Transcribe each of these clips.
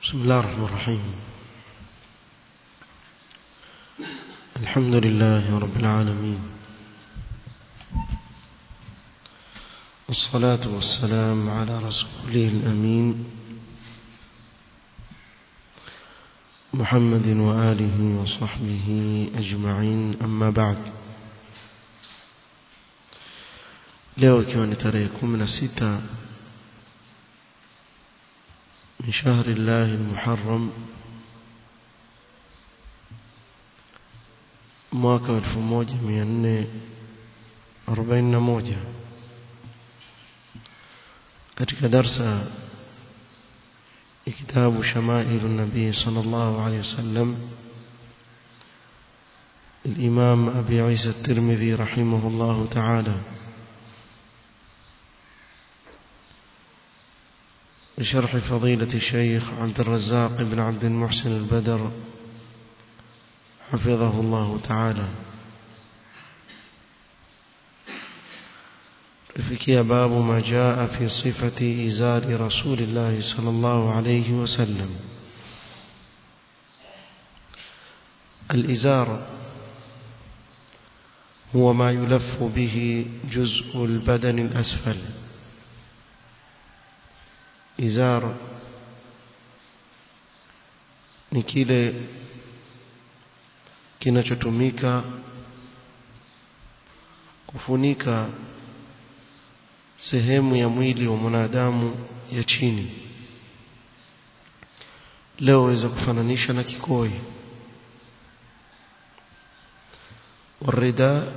بسم الله الرحمن الرحيم الحمد لله رب العالمين والصلاة والسلام على رسوله الأمين محمد وآله وصحبه أجمعين أما بعد leo ikiwa ni tarehe kumi na sita من شهر الله المحرم mwaka 1441 katika darsa ya kitabu shamailu nabii sallallahu alayhi wasallam الإمام أبي عيسى الترمذي رحمه الله تعالى بشرح فضيلة الشيخ عبد الرزاق بن عبد المحسن البدر حفظه الله تعالى فيكي باب ما جاء في صفة إزار رسول الله صلى الله عليه وسلم الإزار هو ما يلف به جزء البدن الأسفل izar ni kile kinachotumika kufunika sehemu ya mwili wa mwanadamu ya chini leo waweza kufananisha na kikoi والرداء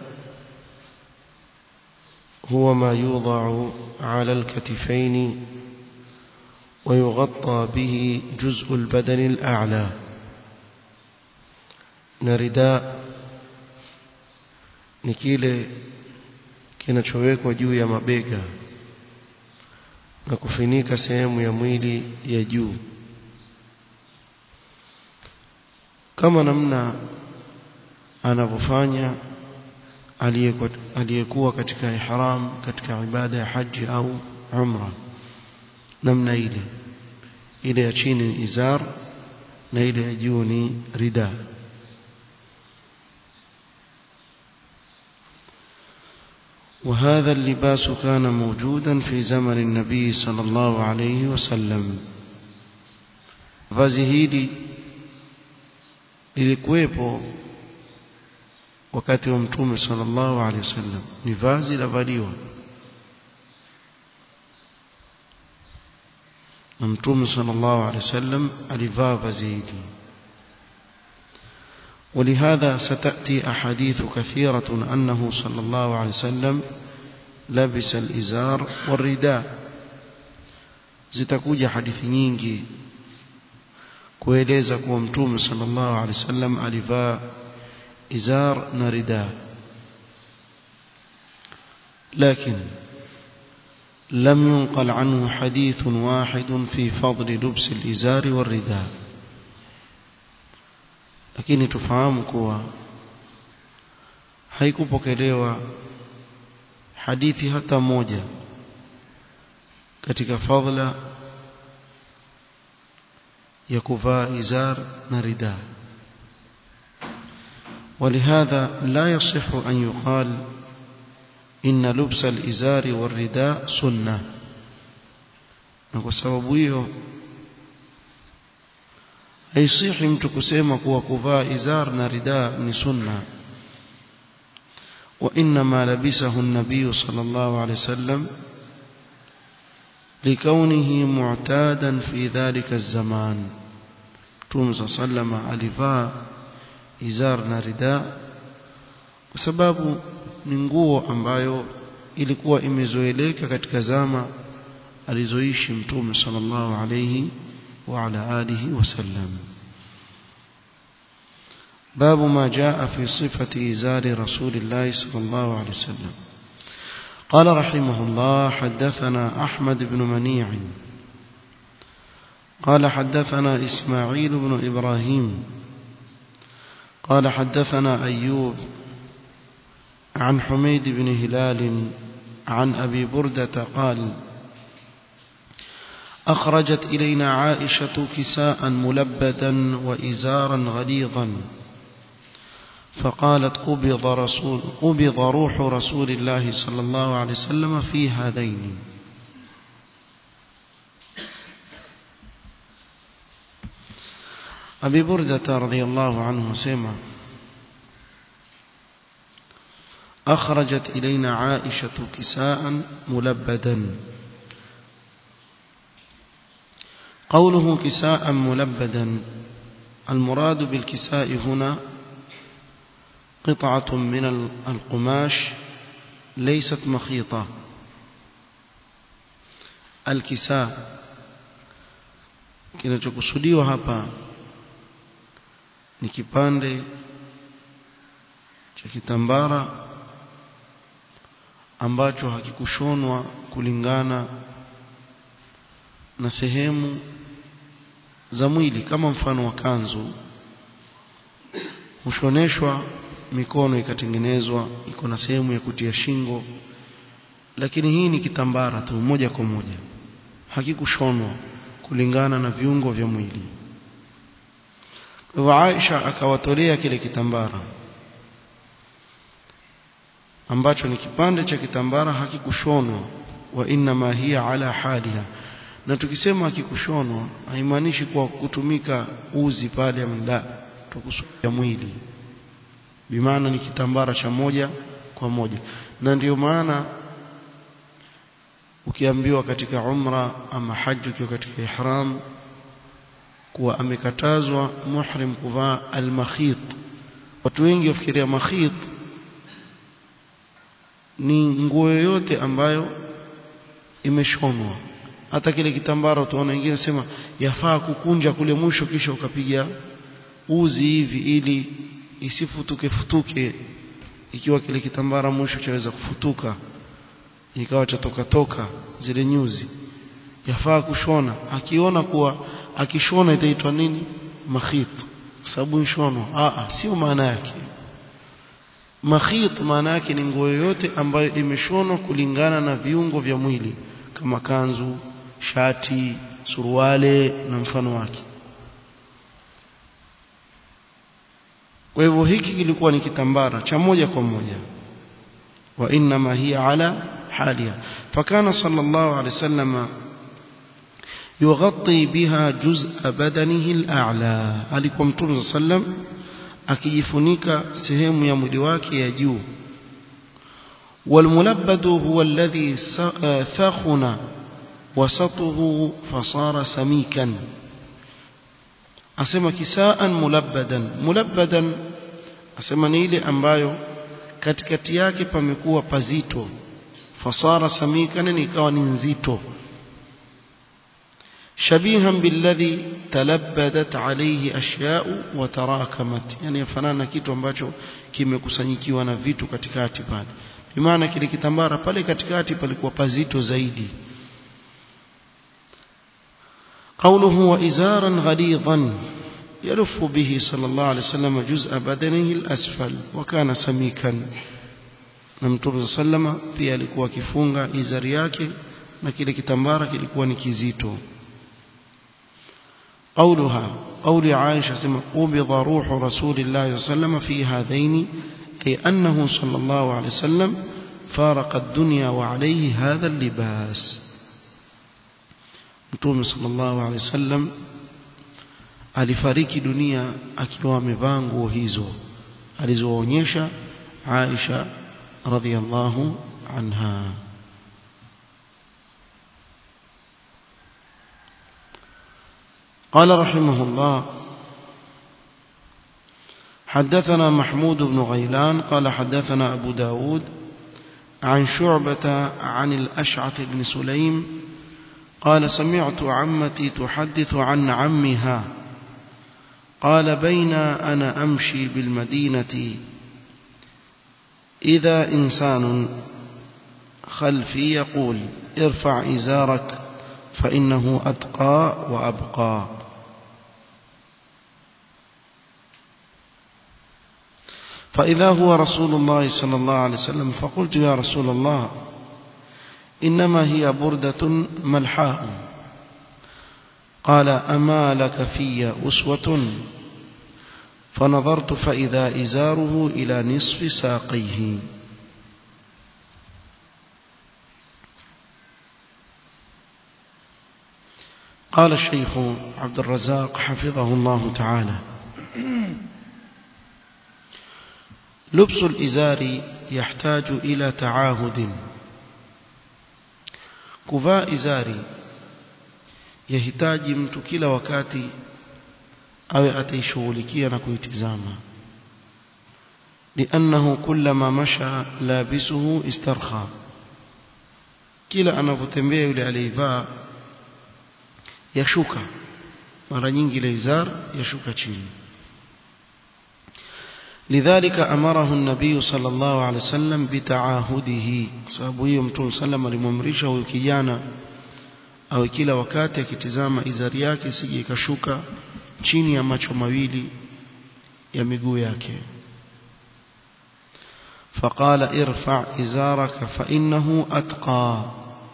هو ما يوضع على الكتفين ويغطى به جزء البدن الأعلى نرداء ni kile kinachowekwa juu ya mabega na kufunika sehemu ya mwili ya juu kama namna anavyofanya aliyekuwa katika ihram katika ibada ya haji au umra namna ile ile ya chini ni izar na ile ya juu ni rida وهذا اللباس كان موجودا في زمن النبي صلى الله عليه وسلم vazi hili lilikuwepo wakati wa mtume sallallahu alaihi wasallam ni vazi la valiwa na mtume sallallahu alaihi wasallam alivaa vazi hili ولهذا ستأتي أحاديث كثيرة أنه صلى الله عليه وسلم لبس الإزار والرداء zitakuja hadithi nyingi kueleza kuwa mtume sallallahu alaihi wasallam alivaa izar na rida lakini لم ينقل عنه حديث واحد في فضل لبس الإزار والرداء lakini tufahamu kuwa haikupokelewa hadithi hata moja katika fadhila ya kuvaa izar na rida ولهذا لا يصح أن يقال إن لبس الإزار والرداء سنة na kwa sababu hiyo haisihi mtu kusema kuwa kuvaa izar na rida ni sunna wa inma labisahu an-nabiy sallallahu alayhi wasallam likaunihi mu'tadan fi dhalika az-zaman tumza sallama alivaa izar na rida kwa sababu ni nguo ambayo ilikuwa imezoeleka katika zama alizoishi mtume sallallahu alayhi wa ala alihi wasallam باب ما جاء في صفة إزار رسول الله صلى الله عليه وسلم قال رحمه الله حدثنا أحمد بن منيع قال حدثنا إسماعيل بن إبراهيم قال حدثنا أيوب عن حميد بن هلال عن أبي بردة قال أخرجت إلينا عائشة كساء ملبدا وإزارا غليظا فقالت قبض, رسول قبض روح رسول الله صلى الله عليه وسلم في هذين أبي بردة رضي الله عنه سمع أخرجت إلينا عائشة كساء ملبدا قوله كساء ملبدا المراد بالكساء هنا قطعة من القماش ليست مخيطة الكساء kinachokusudiwa hapa ni kipande cha kitambara ambacho hakikushonwa kulingana na sehemu za mwili kama mfano wa kanzu hushoneshwa mikono ikatengenezwa iko na sehemu ya kutia shingo lakini hii ni kitambara tu moja kwa moja hakikushonwa kulingana na viungo vya mwili kwa hivyo Aisha akawatolea kile kitambara ambacho ni kipande cha kitambara hakikushonwa wa inna hiya ala haliha na tukisema hakikushonwa haimaanishi kwa kutumika uzi pale mda tukusudia mwili bimaana ni kitambara cha moja kwa moja na ndiyo maana ukiambiwa katika umra ama haji ukiwa katika ihram kuwa amekatazwa muhrim kuvaa almakhit watu wengi wafikiria makhit ni nguo yoyote ambayo imeshonwa hata kile kitambara utaona wengine sema yafaa kukunja kule mwisho kisha ukapiga uzi hivi ili isifutuke futuke ikiwa kile kitambara mwisho chaweza kufutuka ikawa chatoka toka zile nyuzi yafaa kushona akiona kuwa akishona itaitwa nini makhit sababu nshonwa a sio maana yake makhit maana yake ni nguo yoyote ambayo imeshonwa kulingana na viungo vya mwili kama kanzu shati suruale na mfano wake kwa hivyo hiki kilikuwa ni kitambara cha moja kwa moja wa inma hiya ala haliha fakana sallallahu alaihi wasallam yughatti biha juz'a badanihi al-a'la alikuwa mtume sallam akijifunika sehemu ya mwili wake ya juu والملبد هو الذي ثخن وسطه فصار سميكا asema kisaan mulabbadan mulabbadan asema ni ile ambayo katikati yake pamekuwa pazito fasara samikan ikawa ni nzito shabihan billadhi talabbadat alayhi ashya'u wa tarakamat yani yafanana kitu ambacho kimekusanyikiwa na vitu katikati pale bimaana kile kitambara pale katikati palikuwa pazito zaidi قوله وإزارا غليظا يلف به صلى الله عليه وسلم جزء بدنه الأسفل وكان سميكا نمتوب صلى الله عليه وسلم pia alikuwa kifunga izari yake na kile kitambara kilikuwa ni kizito قولها قول عائشة سمع قبض روح رسول الله صلى الله عليه وسلم في هذين أي أنه صلى الله عليه وسلم فارق الدنيا وعليه هذا اللباس Mtume sallallahu alaihi wasallam alifariki dunia akiwa amevaa nguo hizo alizoonyesha Aisha radhiallahu anha قال رحمه الله حدثنا محمود بن غيلان قال حدثنا أبو داود عن شعبة عن الأشعث بن سليم قال سمعت عمتي تحدث عن عمها قال بين أنا أمشي بالمدينة إذا إنسان خلفي يقول ارفع إزارك فإنه أتقى وأبقى فإذا هو رسول الله صلى الله عليه وسلم فقلت يا رسول الله إنما هي بردة ملحاء قال أما لك في أسوة فنظرت فإذا إزاره إلى نصف ساقيه قال الشيخ عبد الرزاق حفظه الله تعالى لبس الإزار يحتاج إلى تعاهد kuvaa izari yahitaji mtu kila wakati awe ataishughulikia na kuitizama لأنه كلما مشى لابسه استرخى kila anavyotembea yule aliyevaa yashuka mara nyingi ile izar yashuka chini لذلك أمره النبي صلى الله عليه وسلم بتعاهده sababu hiyo mtume sallam alimwamrisha huyo kijana awe kila wakati akitizama izari yake sije ikashuka chini ya macho mawili ya miguu yake فقال ارفع إزارك فإنه أتقى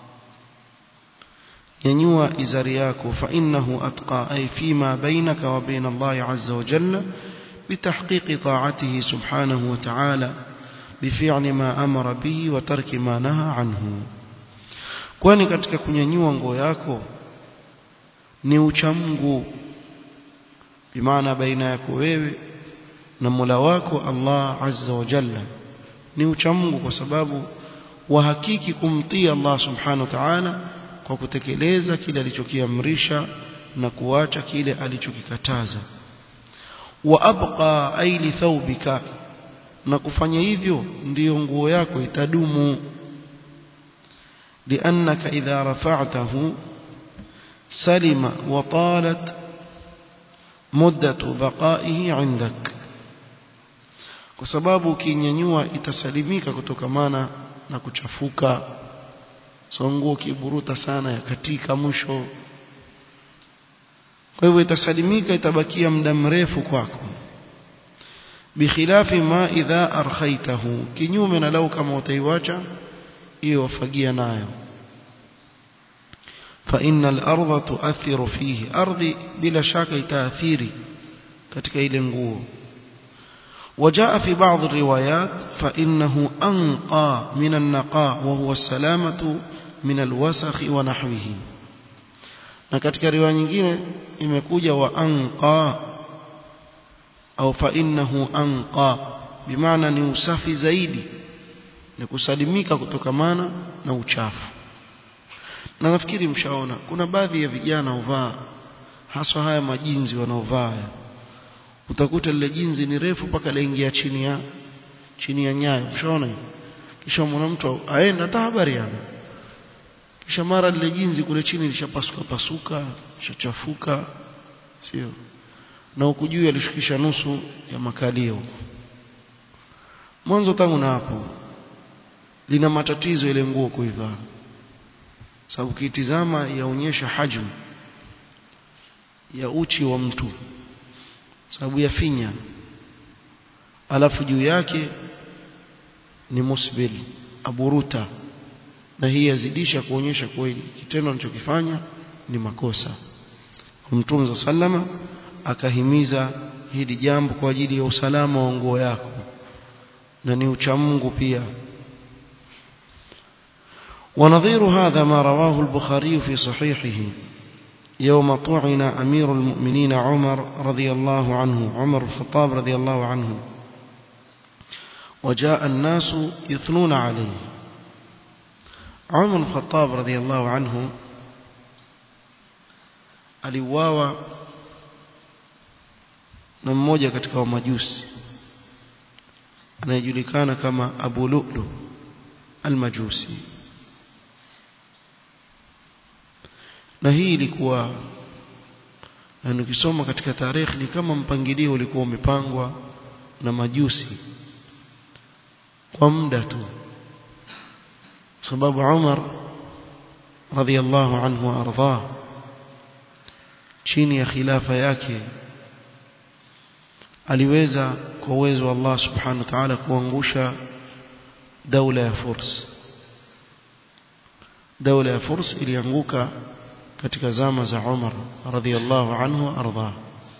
ينوى إزارياك فإنه أتقى أي فيما بينك وبين الله عز وجل بتحقيق طاعته سبحانه وتعالى بفعل ما أمر به وترك ما نهى عنه kwani katika kunyanyua nguo yako ni uchamgu bimaana baina yako wewe na Mola wako Allah Azza wa Jalla ni uchamgu kwa sababu wahakiki kumtii Allah Subhanahu wa Ta'ala kwa kutekeleza kile alichokiamrisha na kuacha kile alichokikataza wa abqa ay li thawbika na kufanya hivyo ndiyo nguo yako itadumu لأنك إذا رفعته سلم وطالت مدة بقائه عندك kwa sababu ukinyanyua itasalimika kutokamana na kuchafuka so nguo kiburuta sana ya katika mwisho kwa hivyo itasalimika itabakia muda mrefu kwako bikhilafi ma idha arkhaitahu kinyume na lau kama utaiwacha hiyo wafagia nayo fa innal ardha tuathiru fihi ardhi bila shaka itaathiri katika ile nguo وجاء في بعض الروايات فإنه أنقى من النقاء وهو السلامة من الوسخ ونحوه na katika riwaya nyingine imekuja wa anqa au fa innahu anqa bimaana ni usafi zaidi ni kusalimika kutokamana na uchafu na nafikiri mshaona kuna baadhi ya vijana huvaa haswa haya majinzi wanaovaa utakuta lile jinzi ni refu mpaka laingia chini ya chini ya nyayo mshaona kisha mwana mtu aenda hata habari yana kisha mara lile jinzi kule chini lishapasuka pasuka lishachafuka sio na huku juu alishukisha nusu ya makalio huko mwanzo tangu na hapo lina matatizo ile nguo kuivaa sababu kitizama yaonyesha hajmu ya uchi wa mtu sababu ya finya alafu juu yake ni musbil aburuta na hii yazidisha kuonyesha kweli kitendo anachokifanya ni makosa Mtume sallama akahimiza hili jambo kwa ajili ya usalama wa nguo yako na ni uchamungu pia ونظير هذا ما رواه البخاري في صحيحه يوم طعن أمير المؤمنين عمر رضي الله عنه عمر الخطاب رضي الله عنه وجاء الناس يثنون عليه عمر الخطاب رضي الله عنه aliuawa na mmoja katika wamajusi anayejulikana kama Abu Lu'lu al-Majusi na hii ilikuwa yani ukisoma katika tarehe ni kama mpangilio ulikuwa umepangwa na majusi kwa muda tu sababu Umar radhiallahu anhu ardhah chini ya khilafa yake aliweza kwa uwezo wa Allah subhanahu wa ta'ala kuangusha daula ya Furs daula ya Furs ilianguka katika zama za Umar radhiallahu anhu ardha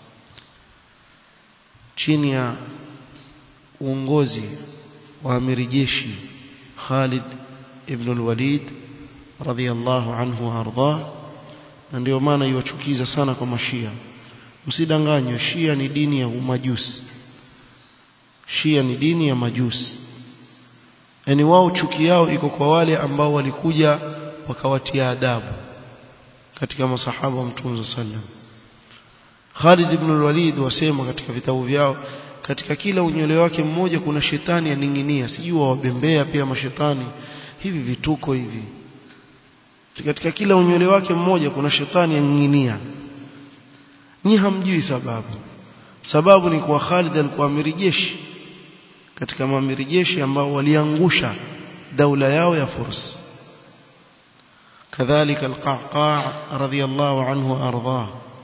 chini ya uongozi wa amiri jeshi Khalid ibn al-Walid radhiallahu anhu ardha na ndio maana iwachukiza sana kwa mashia msidanganywe shia ni dini ya umajusi shia ni dini ya majusi yani wao chuki yao iko kwa wale ambao walikuja wakawatia adabu katika masahaba wa mtume sallam Khalid ibn al-Walid wasema katika vitabu vyao katika kila unywele wake mmoja kuna shetani aning'inia sijui wabembea pia mashetani hivi vituko hivi katika kila unywele wake mmoja kuna shetani aning'inia nyi hamjui sababu sababu ni kwa Khalid alikuwa amiri jeshi katika maamiri jeshi ambao waliangusha daula yao ya Furs kadhalika al-Qa'qa' radiyallahu anhu ardhah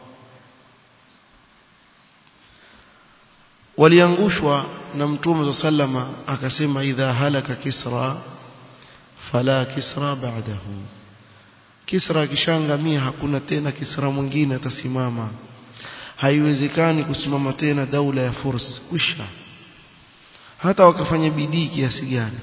waliangushwa na mtume sallama akasema idha halaka kisra fala kisra ba'dahu kisra akishangamia hakuna tena kisra mwingine atasimama haiwezekani kusimama tena daula ya furs kwisha hata wakafanya bidii kiasi gani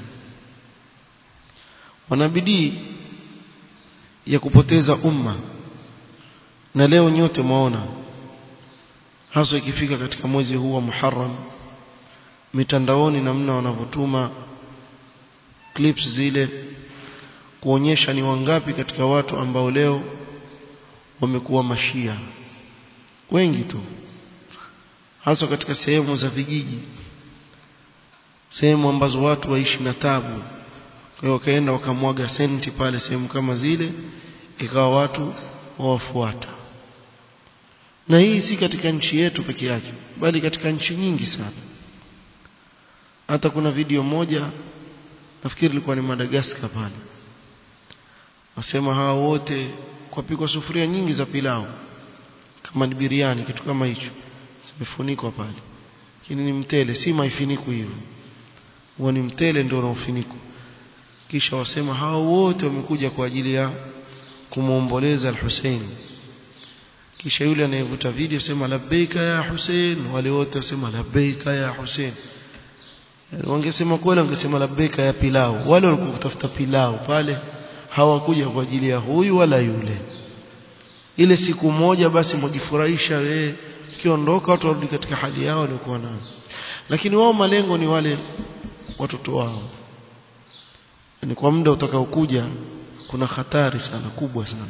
wana bidii ya kupoteza umma na leo nyote mwaona hasa ikifika katika mwezi huu wa Muharram mitandaoni namna wanavyotuma clips zile kuonyesha ni wangapi katika watu ambao leo wamekuwa mashia wengi tu hasa katika sehemu za vijiji sehemu ambazo watu waishi na tabu kwa hiyo wakaenda wakamwaga senti pale sehemu kama zile ikawa watu wawafuata na hii si katika nchi yetu peke yake bali katika nchi nyingi sana hata kuna video moja nafikiri ilikuwa ni Madagascar pale wasema hawa wote kwa pikwa sufuria nyingi za pilau kama ni biriani kitu kama hicho zimefunikwa pale lakini ni mtele si maifiniko hivyo huwa ni mtele ndio unaofunikwa kisha wasema hawa wote wamekuja kwa ajili ya kumuomboleza al-Hussein kisha yule anayevuta video sema labbaika ya Hussein wale wote wasema labbaika ya Hussein wangesema kweli wangesema labbaika ya pilau wale walikuwa kutafuta pilau pale hawakuja kwa ajili ya huyu wala yule ile siku moja basi mjifurahisha wewe kiondoka watu warudi katika hali yao waliokuwa nayo lakini wao malengo ni wale watoto wao ni kwa muda utakaokuja kuna hatari sana kubwa sana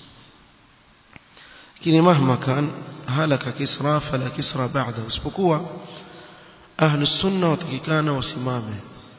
lakini mahma kan halaka kisra fala kisra ba'da usipokuwa ahlu sunna watakikana wasimame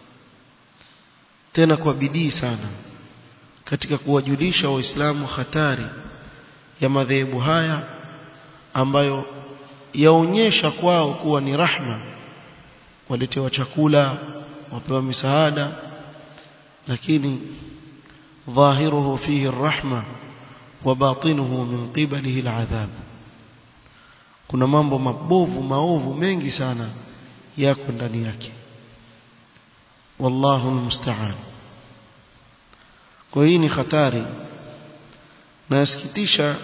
tena kwa bidii sana katika kuwajulisha waislamu hatari ya madhehebu haya ambayo yaonyesha kwao kuwa ni rahma waletewa chakula wapewa misaada lakini ظاهره فيه الرحمة وباطنه من قبله العذاب kuna mambo mabovu maovu mengi sana yako ndani yake wallahu almusta'an kwa hii ni hatari na yasikitisha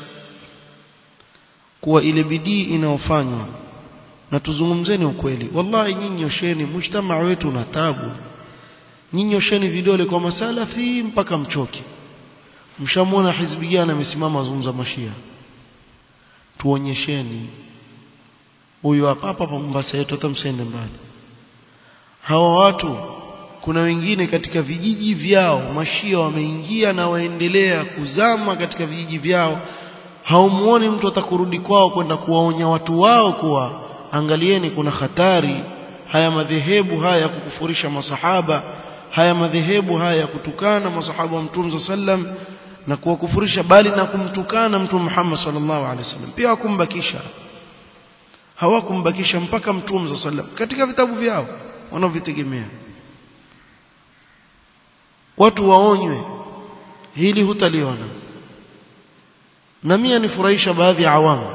kuwa ile bidii inayofanywa na tuzungumzeni ukweli wallahi nyinyi nyosheni mujtamaa wetu na tabu nyinyi nyosheni vidole kwa masalafi mpaka mchoke mshamwona hizbi gani amesimama azungumza mashia tuonyesheni huyu hapa hapa Mombasa yetu hata msende mbali hawa watu kuna wengine katika vijiji vyao mashia wameingia na waendelea kuzama katika vijiji vyao haumuoni mtu atakurudi kwao kwenda kuwaonya watu wao kuwa angalieni kuna hatari haya madhehebu haya ya kukufurisha masahaba haya madhehebu haya ya kutukana masahaba wa mtume sallam na kuwakufurisha bali na kumtukana mtume Muhammad sallallahu alaihi wasallam pia hakumbakisha hawakumbakisha mpaka mtume sallam katika vitabu vyao wanaovitegemea watu waonywe hili hutaliona na mimi nifurahisha baadhi ya awamu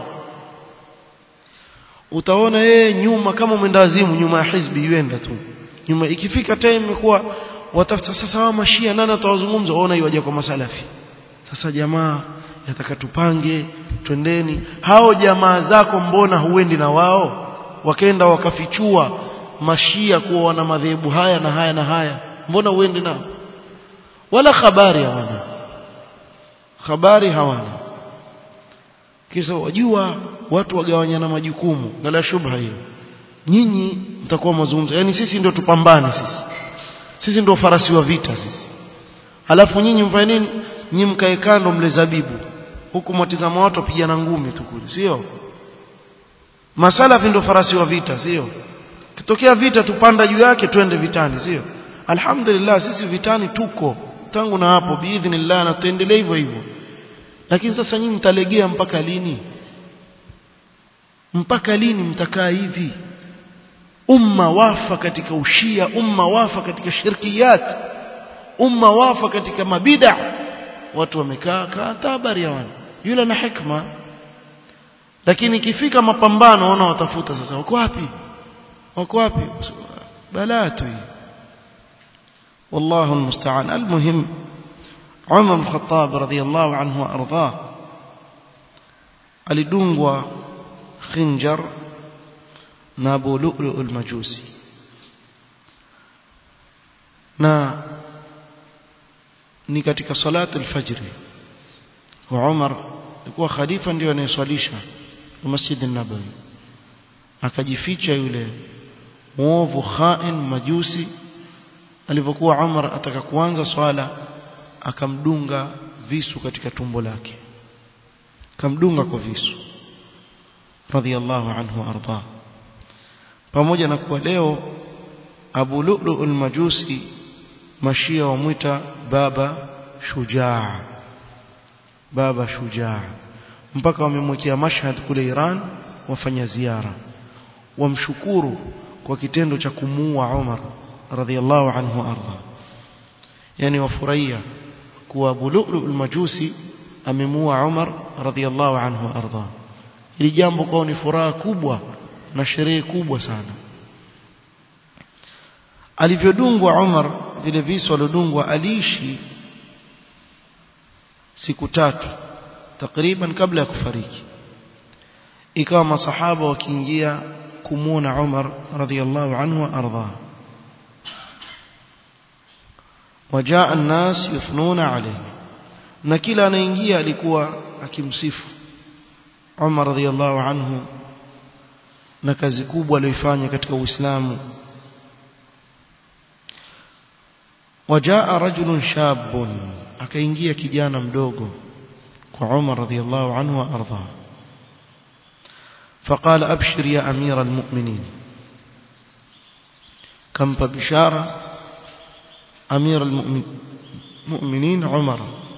utaona yeye nyuma kama mwendawazimu nyuma ya hizbi yuenda tu nyuma ikifika time imekuwa watafuta sasa hawa mashia nani atawazungumza waona iwaje kwa masalafi sasa jamaa yataka tupange twendeni hao jamaa zako mbona huendi na wao wakaenda wakafichua mashia kuwa wana madhehebu haya na haya na haya mbona uende nao wala habari hawana habari hawana kisa wajua watu wagawanyana majukumu ngala shubha hiyo nyinyi mtakuwa mazungumzo yani sisi ndio tupambane sisi sisi ndio farasi wa vita sisi alafu nyinyi mfanye nini nyinyi mkae kando mle zabibu huku mwatizama watu wapigana ngumi tu kule sio masalafi ndio farasi wa vita sio kitokea vita tupanda juu yake twende vitani sio alhamdulillah sisi vitani tuko tangu na hapo biidhnillah na tuendelee hivyo hivyo lakini sasa nyinyi mtalegea mpaka lini mpaka lini mtakaa hivi umma wafa katika ushia umma wafa katika shirkiyat umma wafa katika mabida watu wamekaa kaa habari ya wana yule na hikma lakini ikifika mapambano ona watafuta sasa wako wapi wako wapi balaa tu والله المستعان المهم عمر بن الخطاب رضي الله عنه وارضاه alidungwa khinjar na Abu Lu'lu' al-Majusi na ni katika salatu al-fajr wa Umar alikuwa khalifa ndio anayeswalisha Masjid an-Nabawi akajificha yule muovu khain majusi alivyokuwa Umar ataka kuanza swala akamdunga visu katika tumbo lake akamdunga kwa visu radhiallahu anhu arda pamoja na kuwa leo Abu Lu'lu al-Majusi mashia wamwita baba shujaa baba shujaa mpaka wamemwekea mashhad kule Iran wafanya ziara wamshukuru kwa kitendo cha kumuua Umar radhiallahu anhu arda yani wafurahia kuwa Abu Lu'lu al-Majusi amemuua Umar radhiallahu anhu arda ili jambo kwao ni furaha kubwa na sherehe kubwa sana alivyodungwa Umar vile visu alodungwa aliishi siku tatu takriban kabla ya kufariki ikawa masahaba wakiingia kumuona Umar radhiallahu anhu arda wajaa الناس يثنون عليه na kila anaingia alikuwa akimsifu Umar radhiallahu anhu na kazi kubwa aliyoifanya katika Uislamu wajaa rajulun shabun akaingia kijana mdogo kwa Umar radhiallahu anhu wa arda فقال أبشر يا أمير المؤمنين كم بشارة أمير المؤمنين عمر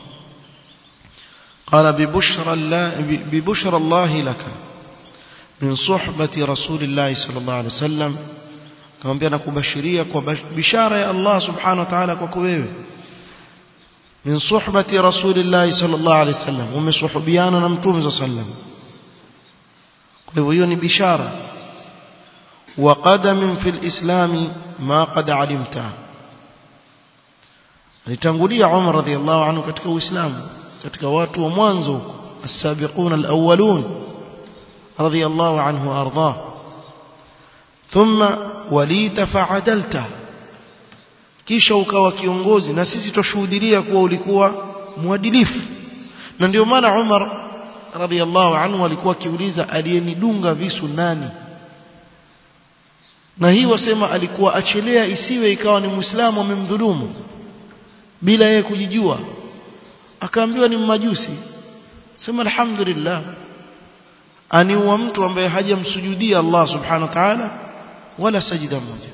قال ببشر الله, ببشر الله لك من صحبة رسول الله صلى الله عليه وسلم akamwambia nakubashiria kwa bishara ya Allah subhanahu wa ta'ala kwako wewe min suhbati rasulillahi sallallahu alaihi wasallam umesuhubiana na mtume sallallahu alaihi wasallam kwa hivyo hiyo ni bishara wa qadamin fil islami ma qad alimta alitangulia Umar radhiallahu anhu katika uislamu katika watu wa mwanzo huko as-sabiqun al-awwalun radhiallahu anhu arda thumma walita fa'adalta kisha ukawa kiongozi na sisi tushuhudia kuwa ulikuwa mwadilifu na ndio maana Umar radhiallahu anhu alikuwa akiuliza aliyenidunga visu nani na hii wasema alikuwa achelea isiwe ikawa ni muislamu amemdhulumu bila yeye kujijua akaambiwa ni mmajusi sema alhamdulillah aniua mtu ambaye hajamsujudia Allah subhanahu wa ta'ala wala sajida moja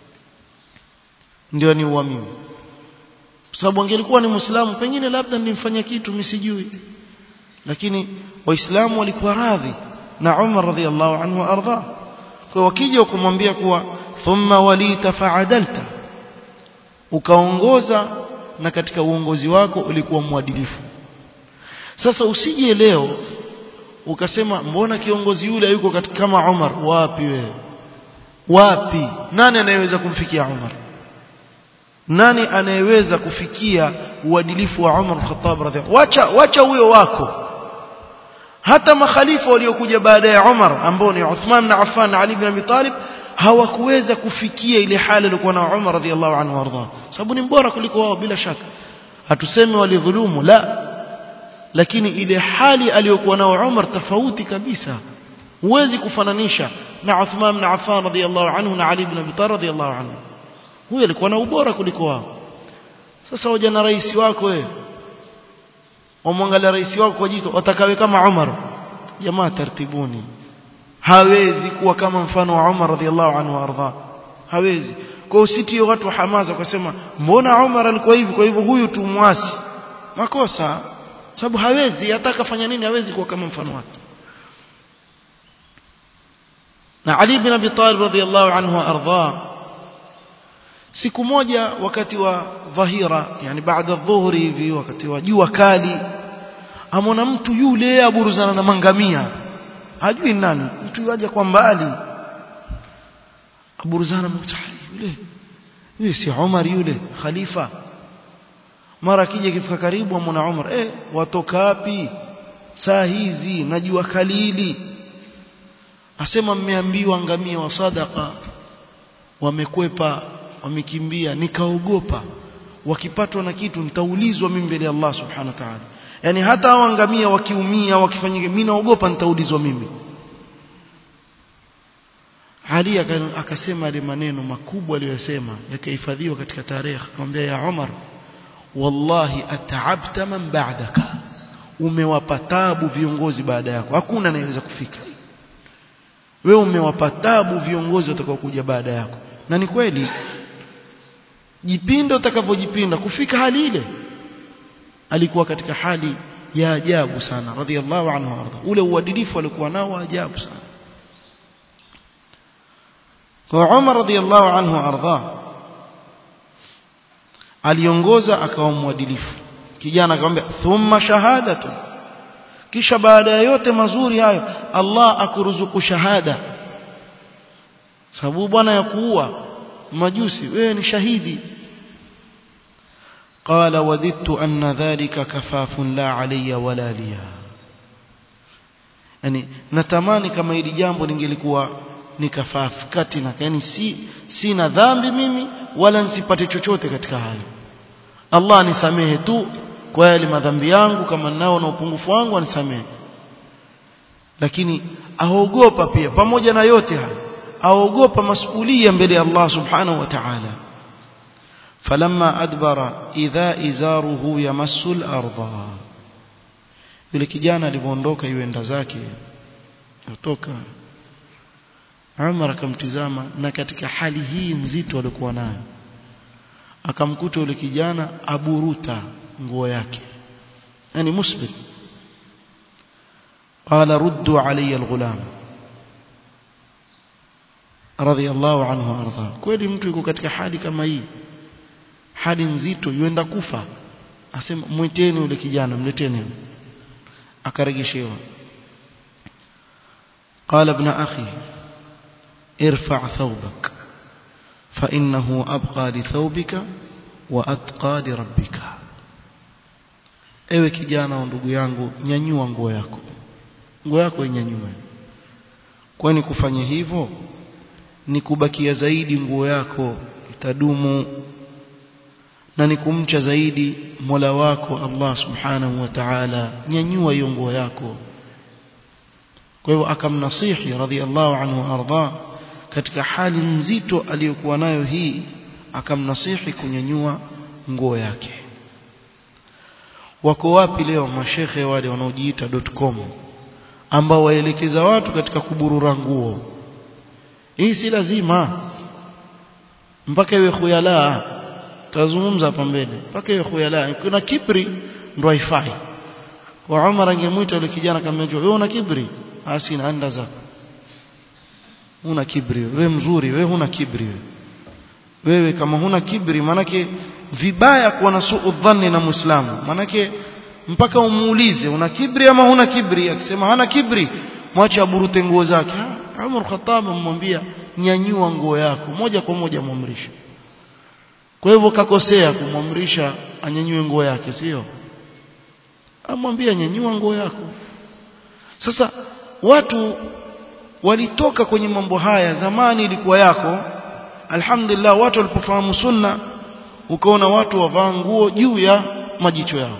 ndio aniua mimi kwa sababu angelikuwa ni muislamu pengine labda nilimfanya kitu msijui lakini waislamu walikuwa radhi na Umar radhiallahu anhu arda kwa wakija kumwambia kuwa thumma walita fa'adalta ukaongoza na katika uongozi wako ulikuwa mwadilifu sasa usije leo ukasema mbona kiongozi yule yuko katika kama Umar wapi wewe wapi nani anayeweza kumfikia Umar nani anayeweza kufikia uadilifu wa Umar Khattab radhiallahu wacha wacha huyo wako hata makhalifa waliokuja baada ya Umar ambao ni Uthman na Affan na Ali ibn Abi Talib hawakuweza kufikia ile hali iliyokuwa na Umar radhiallahu anhu warda sababu ni bora kuliko wao bila shaka hatusemi walidhulumu la lakini ile hali aliyokuwa nao Umar tofauti kabisa huwezi kufananisha na Uthman na Affan radhiallahu anhu na Ali ibn Abi Talib radhiallahu anhu huyo alikuwa na ubora kuliko wao sasa waja na rais wako wewe wamwangalia rais wako kwa jito watakawe kama Umar jamaa tartibuni hawezi kuwa kama mfano wa Umar radhiallahu anhu arda hawezi kwa usitie watu hamaza wakasema mbona Umar alikuwa hivi kwa hivyo huyu tumwasi makosa sababu hawezi hata akafanya nini hawezi kuwa kama mfano wake na Ali bin Abi Talib radhiallahu anhu arda siku moja wakati wa dhahira yani baada dhuhuri hivi wakati wa jua kali amona mtu yule aburuzana na mangamia hajui nani mtu yaje kwa mbali aburuzana mtahari yule yule si Umar yule khalifa mara kija kifika karibu amona Umar eh watoka wapi saa hizi najua kalili asema mmeambiwa ngamia wa sadaka wamekwepa wamekimbia nikaogopa wakipatwa na kitu nitaulizwa mimi mbele ya Allah subhanahu wa ta'ala yani hata hao ngamia wakiumia wakifanyike mimi naogopa nitaulizwa mimi Ali akasema ile maneno makubwa aliyosema yakahifadhiwa katika tarehe akamwambia ya Umar wallahi ataabta man ba'daka umewapa tabu viongozi baada yako hakuna anayeweza kufika wewe umewapa tabu viongozi watakao kuja baada yako na ni kweli jipinda utakavyojipinda kufika hali ile alikuwa katika hali ya ajabu sana radhiallahu anhu arda ule uadilifu alikuwa nao ajabu sana kwa Umar radhiallahu anhu arda aliongoza akawa mwadilifu kijana akamwambia thumma shahadatu kisha baada ya yote mazuri hayo Allah akuruzuku shahada sababu bwana ya kuua majusi wewe ni shahidi قال وددت أن ذلك كفاف لا علي ولا لي yani natamani kama hili jambo lingelikuwa ni kafafu kati na yani si sina dhambi mimi wala nisipate chochote katika hayo Allah nisamehe tu kwa yale madhambi yangu kama nao na upungufu wangu anisamehe lakini aogopa pia pamoja na yote hayo aogopa masulia mbele ya Allah subhanahu wa ta'ala falamma adbara idha izaruhu yamassu al-ardha yule kijana alipoondoka yuenda zake kutoka Umar akamtizama na katika hali hii nzito alikuwa nayo akamkuta yule kijana aburuta nguo yake yani musbil qala ruddu alayya al-ghulam radiyallahu anhu arda kweli mtu yuko katika hali kama hii hali nzito yuenda kufa asema mwiteni yule kijana mleteni akaregeshewa قال ابن أخي ارفع ثوبك فإنه أبقى لثوبك وأتقى لربك ewe kijana wa ndugu yangu nyanyua nguo yako nguo yako inyanyue kwani kufanya hivyo ni kubakia zaidi nguo yako itadumu na ni kumcha zaidi Mola wako Allah Subhanahu wa Ta'ala nyanyua hiyo nguo yako kwa hivyo akamnasihi radhiallahu anhu arda katika hali nzito aliyokuwa nayo hii akamnasihi kunyanyua nguo yake wako wapi leo mashekhe wale wanaojiita .com ambao waelekeza watu katika kuburura nguo hii si lazima mpaka iwe khuyala tutazungumza hapa mbele mpaka iwe khuyala kuna kibri ndo haifai kwa Umar angemuita yule kijana kama wewe una kibri asina anda zako una kibri wewe mzuri wewe huna kibri wewe wewe kama huna kibri manake vibaya kuwa na suu dhanni na muislamu manake mpaka umuulize una kibri ama huna kibri akisema hana kibri mwache aburute nguo zake Umar Khattab amwambia nyanyua nguo yako moja kwa moja muamrisha kwa hivyo kakosea kumwamrisha anyanyue nguo yake sio amwambia nyanyua nguo yako sasa watu walitoka kwenye mambo haya zamani ilikuwa yako alhamdulillah watu walipofahamu sunna ukaona watu wavaa nguo juu ya majicho yao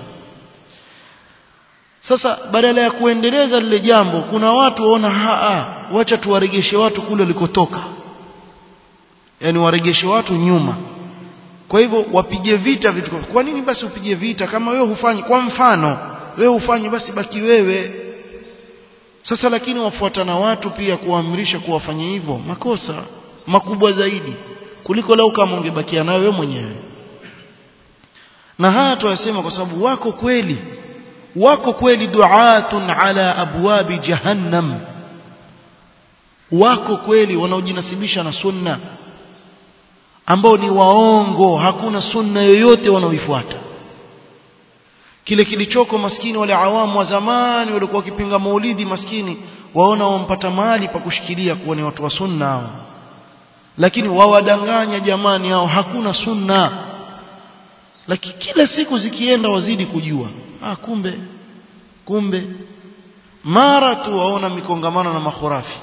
sasa badala ya kuendeleza lile jambo kuna watu waona haa wacha tuwaregeshe watu kule walikotoka yani waregeshe watu nyuma kwa hivyo wapige vita vitu kwa nini basi upige vita kama wewe hufanyi kwa mfano wewe hufanyi basi baki wewe sasa lakini wafuatana watu pia kuamrisha kuwafanya hivyo makosa makubwa zaidi kuliko lau kama ungebakia nayo wewe mwenyewe na haya tuyasema kwa sababu wako kweli wako kweli duatun ala abwabi jahannam wako kweli wanaojinasibisha na sunna ambao ni waongo hakuna sunna yoyote wanaoifuata kile kilichoko maskini wale awamu wa zamani walikuwa wakipinga maulidi maskini waona wampata mahali pa kushikilia kuwa ni watu wa sunna hao lakini wawadanganya jamani hao hakuna sunna lakini kila siku zikienda wazidi kujua ah kumbe kumbe mara tu waona mikongamano na makhurafi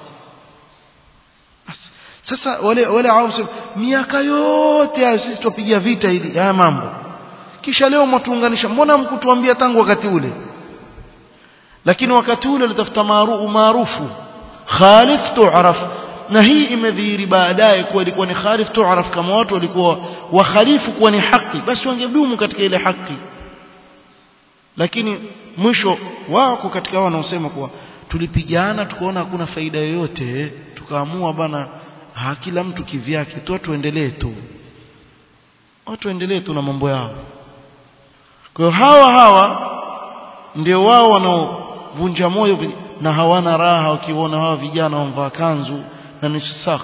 sasa wale wale awamu miaka yote hayo sisi tupigia vita hili haya mambo kisha leo mtuunganisha mbona mkutuambia tangu wakati ule lakini wakati ule litafuta maarufu khalif tu'raf na hii imedhihiri baadaye kuwa ilikuwa ni khalif tu'raf kama watu walikuwa wakhalifu kuwa ni haki basi wangedumu katika ile haki lakini mwisho wako katika wao wanaosema kuwa tulipigana tukaona hakuna faida yoyote tukaamua bana ha kila mtu kivyake tu tuendelee tu watu endelee tu na mambo yao kwa hiyo hawa hawa ndio wao wanaovunja moyo na hawana raha wakiona hawa vijana wamvaa kanzu na nusu saka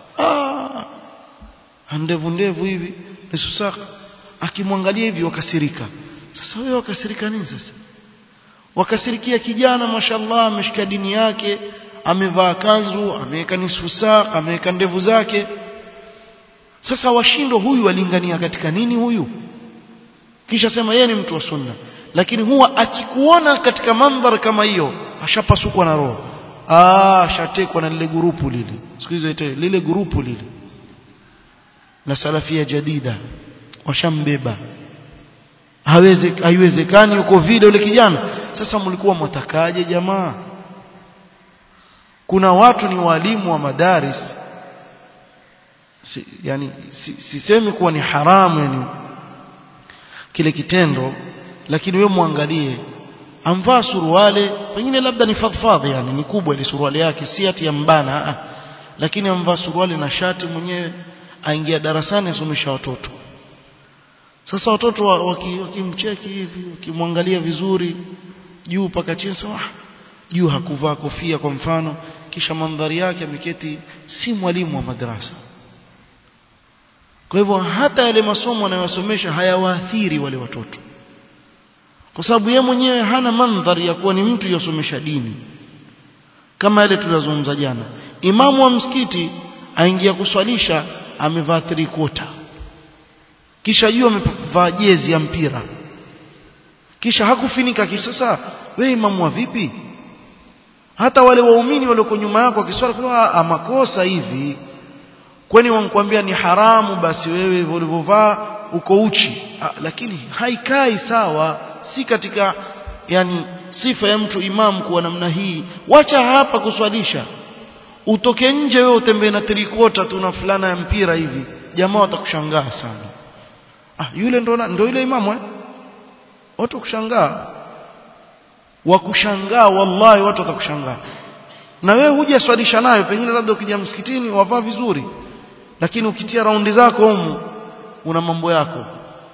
ah ndevu ndevu hivi nusu saka akimwangalia hivi wakasirika sasa wewe wakasirika nini sasa wakasirikia kijana mashallah ameshika dini yake amevaa kanzu ameweka nusu saka ameweka ndevu zake sasa washindo huyu alingania katika nini huyu kisha sema yeye ni mtu wa sunna lakini huwa akikuona katika mandhari kama hiyo ashapasukwa na roho ah ashatekwa na lile grupu lile siku hizo ite lile grupu lile la salafia jadida washambeba hawezi haiwezekani yuko vile yule kijana sasa mlikuwa mwatakaje jamaa kuna watu ni walimu wa madaris si, yani sisemi si kuwa ni haramu yani kile kitendo lakini wewe muangalie amvaa suruale pengine labda ni fadhfadhi yani ni kubwa ile suruale yake si ati ya mbana ah, lakini amvaa suruale na shati mwenyewe aingia darasani asomesha watoto sasa watoto wakimcheki waki hivi wakimwangalia vizuri juu paka chini sawa juu hakuvaa kofia kwa mfano kisha mandhari yake ameketi si mwalimu wa madrasa kwa hivyo hata yale masomo anayosomesha hayawaathiri wale watoto kwa sababu yeye mwenyewe hana mandhari ya kuwa ni mtu yosomesha dini kama yale tulizozungumza jana imamu wa msikiti aingia kuswalisha amevaa three quarter kisha juu amevaa jezi ya mpira kisha hakufinika kisha sasa wewe imamu wa vipi hata wale waumini walioko nyuma yako wakiswali kwa makosa hivi kwani wankwambia ni haramu basi wewe ulivyovaa uko uchi ha, lakini haikai sawa si katika yani sifa ya mtu imamu kuwa namna hii wacha hapa kuswalisha utoke nje wewe utembee na trikota tu na fulana ya mpira hivi jamaa watakushangaa sana ah yule ndo ndo yule imamu eh watu kushangaa wakushangaa wallahi watu watakushangaa na wewe huja swalisha nayo pengine labda ukija msikitini wavaa vizuri lakini ukitia raundi zako humu una mambo yako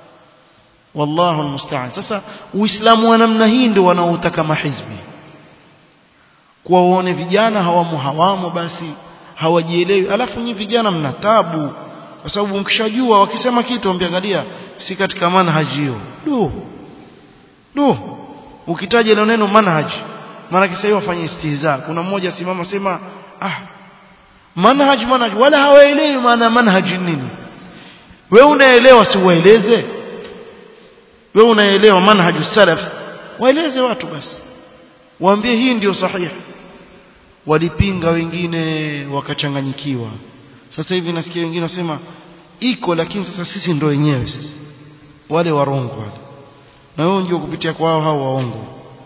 wallahu almusta'an sasa uislamu wa namna hii ndio wanaotaka mahizbi kwa uone vijana hawamo hawamo basi hawajielewi alafu nyinyi vijana mna tabu kwa sababu mkishajua wakisema kitu ambiangalia si katika manhaji hiyo do do ukitaja ile neno manhaji maana kisa hiyo wafanye istihza kuna mmoja simama sema ah manhaj manhaj wala hawaelewi maana manhaji nini wewe unaelewa si ueleze wewe unaelewa manhaju salaf waeleze watu basi waambie hii ndio sahihi walipinga wengine wakachanganyikiwa sasa hivi nasikia wengine wasema iko lakini sasa sisi ndio wenyewe sisi wale warongo wale na wao ndio kupitia kwao hao waongo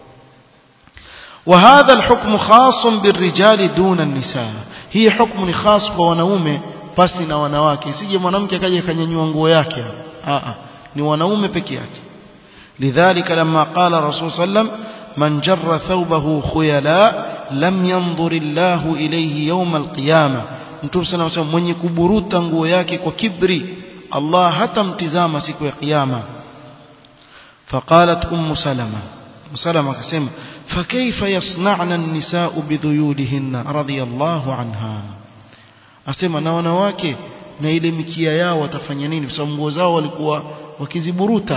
وهذا الحكم خاص بالرجال دون النساء هي حكم خاص kwa wanaume pasi na wanawake isije mwanamke akaje akanyanyua nguo yake a a ni wanaume peke yake لذلك لما قال رسول صلى الله عليه وسلم من جر ثوبه خيلاء لم ينظر الله إليه يوم القيامة mtume sana wasema mwenye kuburuta nguo yake kwa kibri Allah hatamtizama siku ya kiyama فقالت ام سلمة ام سلمة akasema فكيف يصنعن النساء بذيولهن رضي الله عنها asema na wanawake na ile mikia yao watafanya nini kwa sababu nguo zao walikuwa wakiziburuta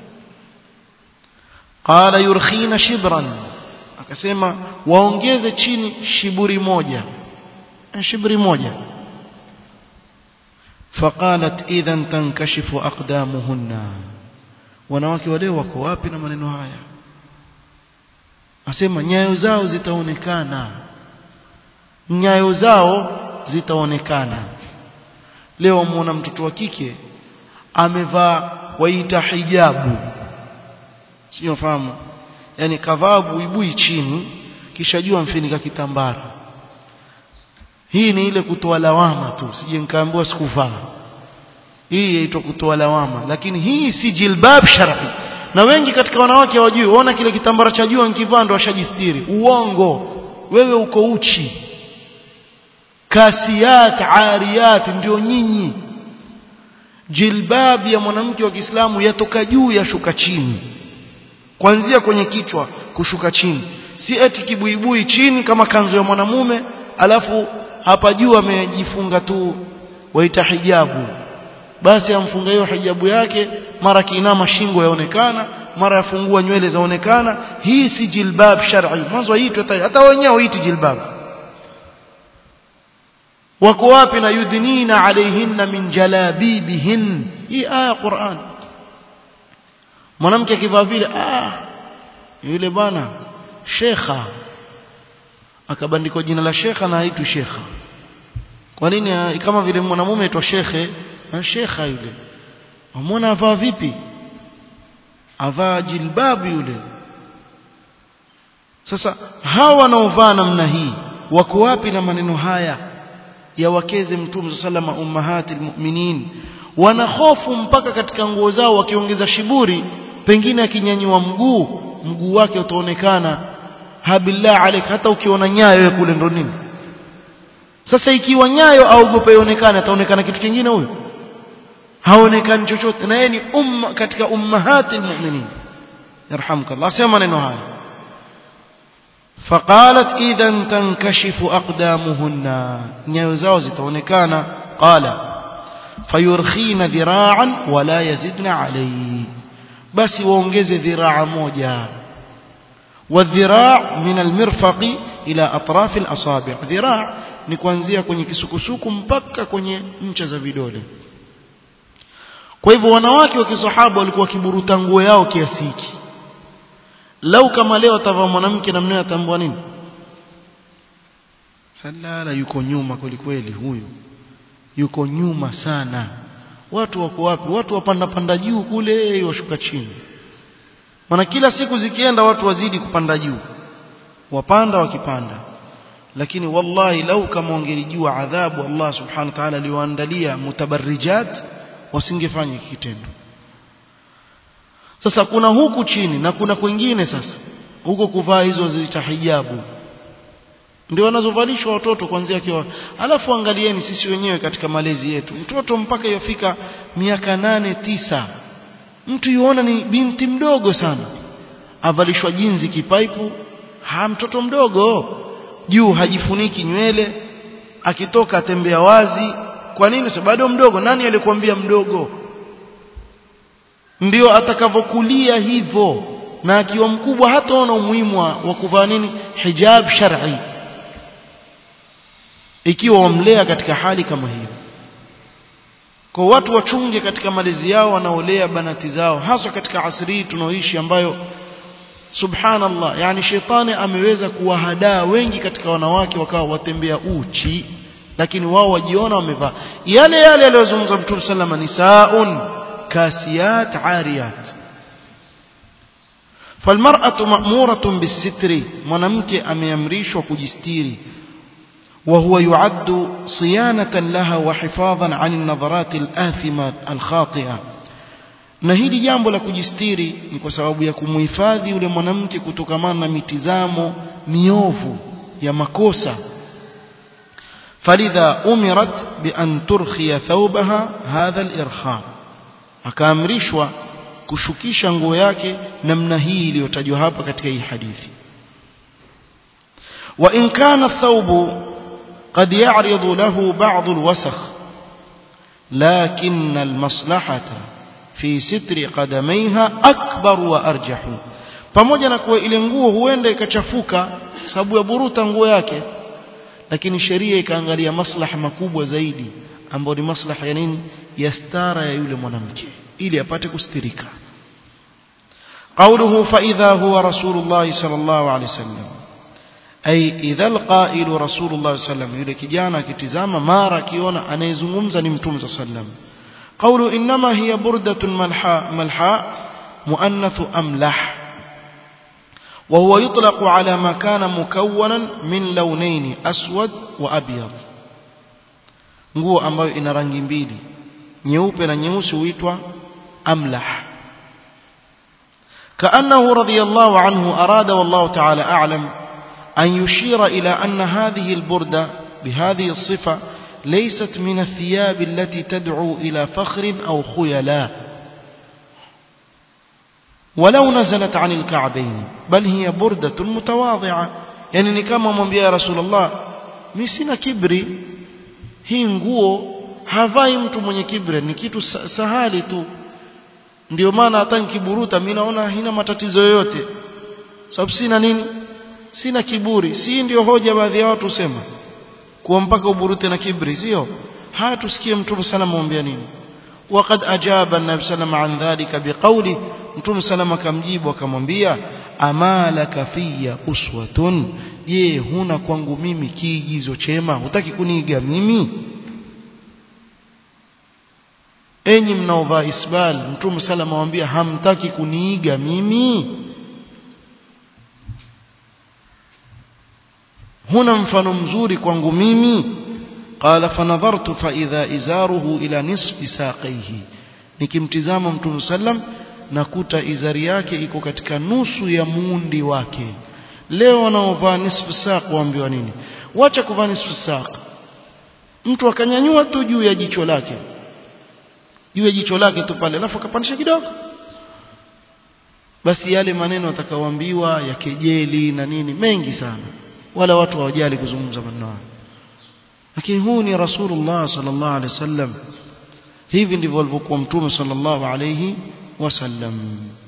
qala yurkhina shibran akasema waongeze chini shiburi moja shibri moja faqalat idhan tankashifu aqdamuhunna wanawake wale wako wapi na maneno haya asema nyayo zao zitaonekana nyayo zao zitaonekana leo muona mtoto wa kike amevaa waita hijabu sio fahamu yani kavaa buibui chini kisha jua mfinika kitambara hii ni ile kutoa lawama tu sije nikaambiwa sikuvaa hii yaitwa kutoa lawama lakini hii si jilbab shar'i na wengi katika wanawake hawajui waona kile kitambara cha jua nikivaa ndo ashajistiri uongo wewe uko uchi kasiyat ariyat ndio nyinyi jilbab ya mwanamke wa Kiislamu yatoka juu yashuka chini kuanzia kwenye kichwa kushuka chini si eti kibuibui chini kama kanzu ya mwanamume alafu hapa juu amejifunga tu waita hijabu basi amfunga hiyo hijabu yake mara kiinama shingo yaonekana mara yafungua nywele zaonekana hii si jilbab shar'i mwanzo hiitwa hata wenyewe huiti jilbab wako wapi na yudhinina alaihinna min jalabibihin hii aya Qur'an mwanamke akivaa vile ah yule bwana shekha akabandikwa jina la shekha na haitwi shekha kwa nini kama vile mwanamume aitwa shekhe na shekha yule wamwona avaa vipi avaa jilbabu yule sasa hawa wanaovaa namna hii wako wapi na maneno haya ya wakeze mtume sallama ummahati almu'minin wana hofu mpaka katika nguo zao wakiongeza shiburi pengine akinyanyua mguu mguu wake utaonekana habillah alik hata ukiona nyayo kule ndo nini sasa ikiwa nyayo aogope ionekane ataonekana kitu kingine huyo haonekani chochote na yeye ni umma katika ummahati almu'minin yarhamukallah sema neno haya فقالت اذا تنكشف اقدامهن nyayo zao zitaonekana qala fayurkhina dhira'an wala yazidna alayhi basi waongeze dhiraa moja والذراع من المرفق الى اطراف الاصابع ذراع ni kuanzia kwenye kisukusuku mpaka kwenye ncha za vidole kwa hivyo wanawake wa kisahaba walikuwa kiburuta nguo yao kiasi hiki lau kama leo atavaa mwanamke namna atambua nini salala yuko nyuma kweli kweli huyu yuko nyuma sana watu wako wapi watu wapanda panda juu kule washuka chini maana kila siku zikienda watu wazidi kupanda juu wapanda wakipanda lakini wallahi lau kama wangelijua adhabu Allah subhanahu wa ta'ala aliwaandalia mutabarrijat wasingefanya kitendo sasa kuna huku chini na kuna kwingine sasa huko kuvaa hizo zita hijabu ndio wanazovalishwa watoto kuanzia kiwa alafu angalieni sisi wenyewe katika malezi yetu mtoto mpaka yofika miaka nane tisa mtu yuona ni binti mdogo sana avalishwa jinzi kipaipu ha mtoto mdogo juu hajifuniki nywele akitoka atembea wazi kwa nini sababu bado mdogo nani alikwambia mdogo ndio atakavokulia hivyo na akiwa mkubwa hataona umuhimu wa kuvaa nini hijab shar'i ikiwa wamlea katika hali kama hiyo kwa watu wachunge katika malezi yao wanaolea banati zao hasa katika asri tunaoishi ambayo subhanallah yani shetani ameweza kuwahadaa wengi katika wanawake wakawa watembea uchi lakini wao wajiona wamevaa yale yale aliyozungumza mtume sallama nisaun kasiyat ariyat فالمرأة مأمورة بالستر mwanamke ameamrishwa kujistiri وهو يعد صيانة لها وحفاظا عن النظرات الآثمة الخاطئة na hili jambo la kujistiri ni kwa sababu ya kumhifadhi yule mwanamke kutokamana na mitizamo miovu ya makosa falidha umirat bi an turkhiya thawbaha hadha al-irkha akaamrishwa kushukisha nguo yake namna hii iliyotajwa hapa katika hii hadithi wa in kana ath-thawbu قد يعرض له بعض الوسخ لكن المصلحة في ستر قدميها أكبر وأرجح pamoja na kuwa ile nguo huenda ikachafuka sababu ya buruta nguo yake lakini sheria ikaangalia maslaha makubwa zaidi ambayo ni maslaha ya nini ya stara ya yule mwanamke ili apate kustirika قوله فإذا هو رسول الله صلى الله عليه وسلم أي إذا القائل رسول الله صلى الله عليه وسلم yule kijana akitizama mara akiona anayezungumza ni mtume صلى الله عليه وسلم قول إنما هي بردة ملحاء ملحاء مؤنث أملح وهو يطلق على ما كان مكونا من لونين أسود وأبيض nguo ambayo ina rangi mbili nyeupe na nyeusi huitwa amlah كأنه رضي الله عنه أراد والله تعالى أعلم أن يشير إلى أن هذه البردة بهذه الصفة ليست من الثياب التي تدعو إلى فخر أو خيلاء ولو نزلت عن الكعبين بل هي بردة متواضعة يعني كما mwambia ya Rasulullah mimi sina kibri hii nguo havai mtu mwenye kibri ni kitu sahali tu ndio maana hata nikiburuta mimi naona haina matatizo yoyote sababu sina nini sina kiburi si ndio hoja baadhi ya watu husema kuwa mpaka uburute na kibri sio haya tusikie mtume sana mwambia nini وقد أجاب النبي صلى الله عليه وسلم عن ذلك بقوله mtume salama akamjibu akamwambia amalaka fiya uswatun je huna kwangu mimi kiigizo chema hutaki kuniiga mimi enyi mnaovaa isbal mtume salama amwambia hamtaki kuniiga mimi huna mfano mzuri kwangu mimi qala fanadhartu fa idha izaruhu ila nisfi saqaihi nikimtizama mtume sallam nakuta izari yake iko katika nusu ya muundi wake leo wanaovaa nisfu saq waambiwa nini wacha kuvaa nisfu saq mtu akanyanyua tu juu ya jicho lake juu ya jicho lake tu pale alafu akapandisha kidogo basi yale maneno atakaoambiwa ya kejeli na nini mengi sana wala watu hawajali kuzungumza maneno hayo lakini huu ni rasulullah sallallahu alaihi wasallam hivi ndivyo alivyokuwa mtume sallallahu alaihi wasallam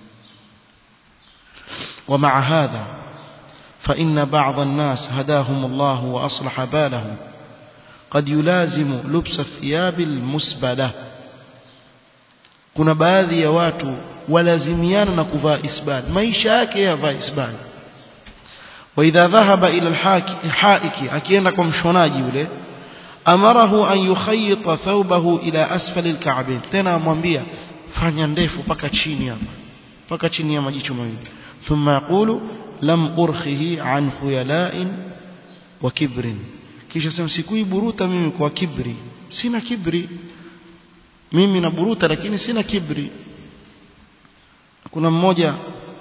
ومع هذا فإن بعض الناس هداهم الله وأصلح بالهم قد يلازم لبس الثياب المسبلة kuna baadhi ya watu walazimiana na kuvaa isbal maisha yake yavaa isbal واذا ذهب الى الحائك akienda kwa mshonaji yule amarahu an yukhayyita thawbahu ila asfal alka'bayn tena amwambia fanya ndefu paka chini hapa paka chini ya majicho mawili thumma yaqulu lam urkhihi an khuyala'in wa kibrin kisha sema sikuiburuta mimi kwa kibri sina kibri mimi naburuta lakini sina kibri kuna mmoja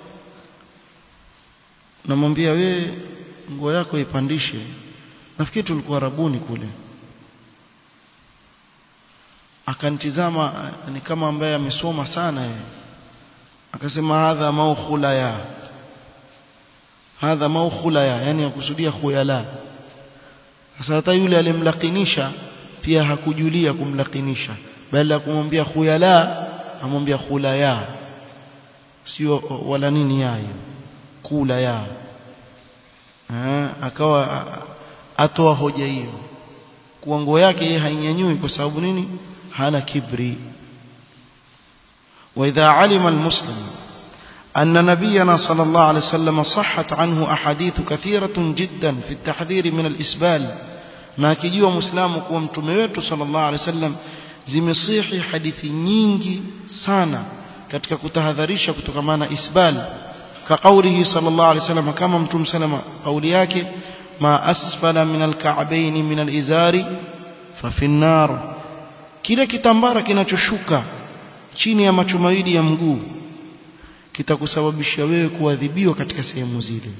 namwambia we nguo yako ipandishe nafikiri tulikuwa rabuni kule akanitizama ni kama ambaye amesoma sana yeye akasema hadha maukhula ya hadha maukhula ya yani akusudia khuyala sasa hata yule alimlakinisha pia hakujulia kumlakinisha bali ya kumwambia khuyala amwambia khulaya sio wala nini yayo kula ya ha, akawa atoa hoja hiyo kuwa nguo yake yeye hainyanyui kwa sababu nini hana kibri واذا علم المسلم أن نبينا صلى الله عليه وسلم صحت عنه أحاديث كثيرة جدا في التحذير من الإسبال na akijua muislamu kuwa mtume wetu sallallahu alaihi wasallam zimesihi hadithi nyingi sana katika kutahadharisha kutokamana na isbal ka kaulihi sallallahu alaihi wasallam kama mtume salama kauli yake ma asfala min alka'bayn min alizari fa fi nar kile kitambara kinachoshuka chini ya macho mawili ya mguu kitakusababisha wewe kuadhibiwa katika sehemu zile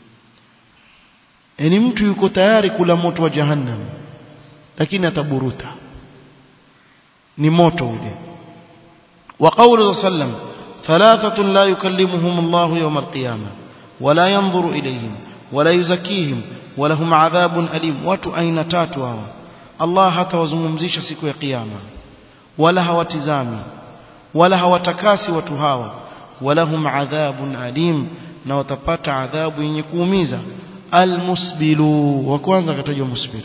yani mtu yuko tayari kula moto wa jahannam lakini ataburuta ni moto ule wa qawlu sallam thalathatun la yukallimuhum Allah yawm al-qiyamah wala yanzuru ilayhim wala yuzakkihim walahum adhabun alim watu aina tatu hawa Allah hatawazungumzisha siku ya kiyama wala hawatizami wala hawatakasi watu hawa walahum adhabun alim na watapata adhabu yenye kuumiza almusbilu wa kwanza katajwa musbil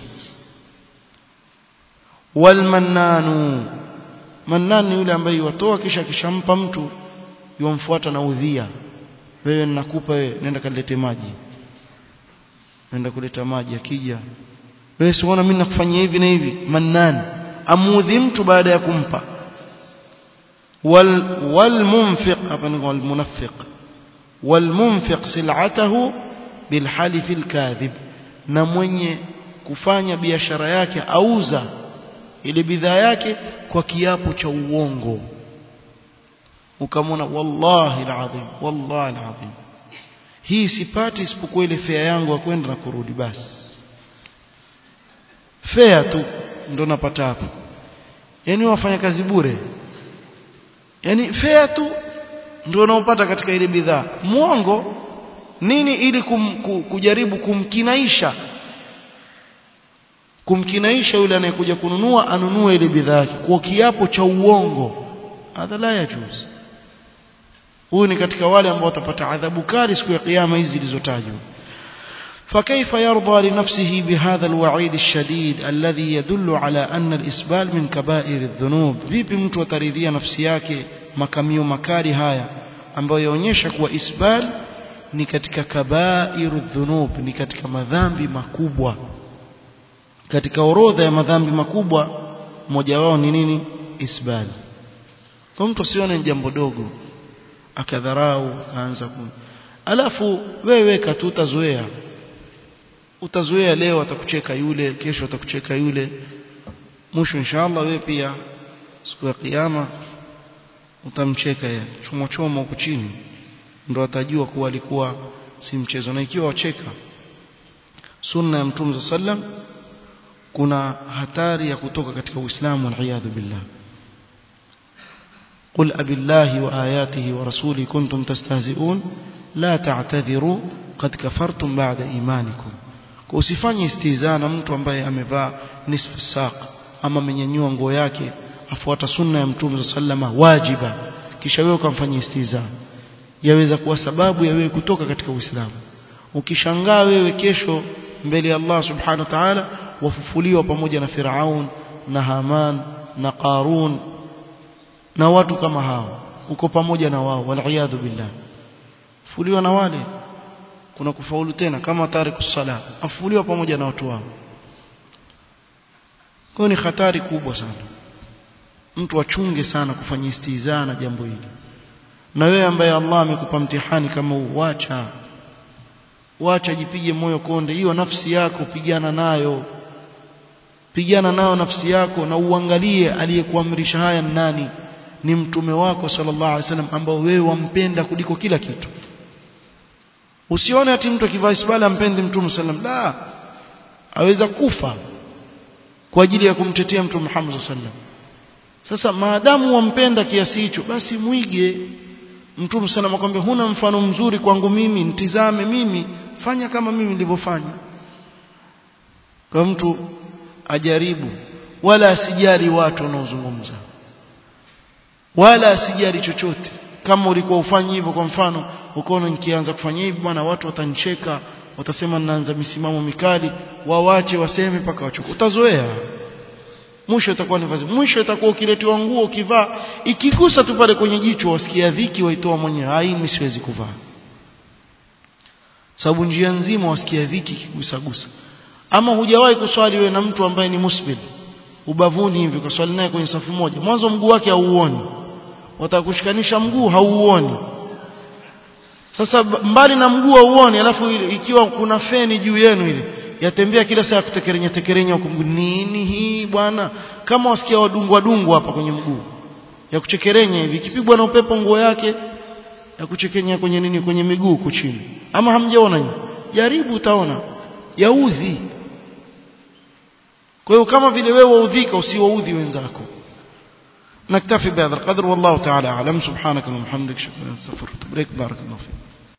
walmannanu mannan ni yule ambaye watoa kisha kishampa mtu yomfuata na udhia wewe ninakupa wewe nenda kalete maji nenda kuleta maji akija wewe siona mimi nakufanyia hivi na hivi mannan amudhi mtu baada ya kumpa wal walmunfiq hapa ni walmunafiq walmunfiq sil'atahu bilhalif alkadhib na mwenye kufanya biashara yake auza ile bidhaa yake kwa kiapo cha uongo ukamwona wallahi alazim wallahi alazim hii sipati isipokuwa ile fea yangu ya kwenda na kurudi basi fea tu ndo napata hapo yani wafanya kazi bure yani fea tu ndio unaopata katika ile bidhaa muongo nini ili kum, ku, kujaribu kumkinaisha kumkinaisha yule anayekuja kununua anunue ile bidhaa yake kwa kiapo cha uongo hadha la yajuz huyu ni katika wale ambao watapata adhabu kali siku ya kiyama hizi zilizotajwa فكيف يرضى لنفسه بهذا الوعيد الشديد الذي يدل على أن الإسبال من كبائر الذنوب vipi mtu ataridhia nafsi yake makamio makali haya ambayo yaonyesha kuwa isbal ni katika kabairu dhunub ni katika madhambi makubwa katika orodha ya madhambi makubwa mmoja wao ni nini isbal kwa mtu asione jambo dogo akadharau akaanza ku alafu wewe weka tu utazoea utazoea leo atakucheka yule kesho atakucheka yule mwisho inshallah wewe pia siku ya kiyama utamcheka yeye chomo chomo huko chini ndo atajua kuwa alikuwa si mchezo na ikiwa wacheka sunna ya mtume sallam kuna hatari ya kutoka katika uislamu waliyadhu billah قل أبي الله وآياته ورسوله كنتم تستهزئون لا تعتذروا قد كفرتم بعد إيمانكم usifanye istizaa na mtu ambaye amevaa nisfu saq ama amenyanyua nguo yake afuata sunna ya mtume sallama wajiba kisha wewe ukamfanyia istizaa yaweza kuwa sababu ya wewe kutoka katika Uislamu ukishangaa wewe kesho mbele ya Allah subhanahu wa ta'ala wafufuliwa pamoja na Firaun na Haman na Qarun na watu kama hao uko pamoja na wao waliyadhu billah fufuliwa na wale kuna kufaulu tena kama tariku sala afufuliwa pamoja na watu wao kwa ni hatari kubwa sana mtu achunge sana kufanya istizaa na jambo hili na wewe ambaye Allah amekupa mtihani kama huu wacha wacha jipige moyo konde hiyo nafsi yako pigana nayo pigana nayo nafsi yako na uangalie aliyekuamrisha haya ni nani ni mtume wako sallallahu alaihi wasallam ambao wewe wampenda kuliko kila kitu usione ati mtu akivaa isbala ampendi mtume sallam la aweza kufa kwa ajili ya kumtetea mtume Muhammad sallam sasa maadamu wampenda kiasi hicho basi mwige mtume sallam akwambia huna mfano mzuri kwangu mimi nitizame mimi fanya kama mimi nilivyofanya kwa mtu ajaribu wala asijali watu wanaozungumza wala asijali chochote kama ulikuwa ufanyi hivyo kwa mfano ukaona nikianza kufanya hivi bwana watu watanicheka watasema ninaanza misimamo mikali wawache waseme mpaka wachoke utazoea mwisho itakuwa ni vazi mwisho itakuwa ukiletewa nguo ukivaa ikigusa tu pale kwenye jicho wasikia dhiki waitoa mwenyewe hai mimi siwezi kuvaa sababu njia nzima wasikia dhiki ikigusa gusa ama hujawahi kuswali wewe na mtu ambaye ni musbil ubavuni hivi ukaswali naye kwenye safu moja mwanzo mguu wake hauuoni watakushikanisha mguu hauuoni sasa mbali na mguu hauuoni alafu ikiwa kuna feni juu yenu ile yatembea kila saa kutekerenya tekerenya huko nini hii bwana kama wasikia wadungwa dungwa hapa kwenye mguu ya kuchekerenya hivi ikipigwa na upepo nguo yake ya kuchekenya kwenye nini kwenye miguu huko chini ama hamjaona nyinyi jaribu utaona yaudhi kwa hiyo kama vile wewe waudhika usiwaudhi wenzako نكتفي بهذا القدر والله تعالى أعلم سبحانك اللهم وبحمدك شكرا استغفرك بارك الله فيك